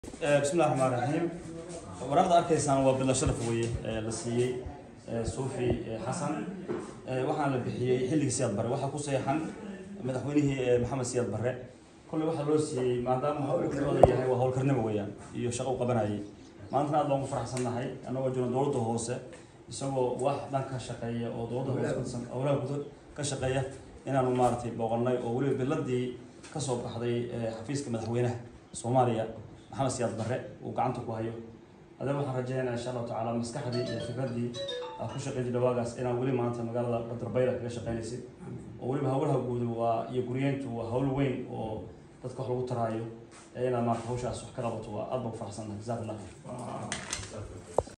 bismillahi raxmaan raxiim waraaqda arkaysaan waa bilo sharaf weye la siiyey suufi xasan waxaana la bixiyey xilligii siyaad barre waxaa ku seexan madaxweynihii maxamed siyaad barre kolley waxaa loo siiyey maadaama hawlkarooda yahay waa howlkarnimo weeyaan iyo shaqo u qabanayay maantana aad baan ku faraxsannahay annagoo jiro dowladda hoose isagoo wax dhan ka shaqeeya oo dowladda hoose howlaha guud ka shaqeeya inaanu maaragtay booqannay oo weliba biladii kasoo baxday xafiiska madaxweynaha soomaaliya maxamed siyaad barre uu gacanta ku hayo adee waxaan rajeynayaa insha allahu tacaala maskaxdii iyo fikraddii aad ku shaqeyn jirta waagaas inaan weli maanta magaalada badarbayla kaga shaqeynaysid oo weliba howlaha guud waa iyo guryeyntu waa hawl weyn oo dadka wax lagu taraayo ee inaad maarata hawshaas wax ka qabato waa aad baan ku faraxsannahay jazaak allah khayr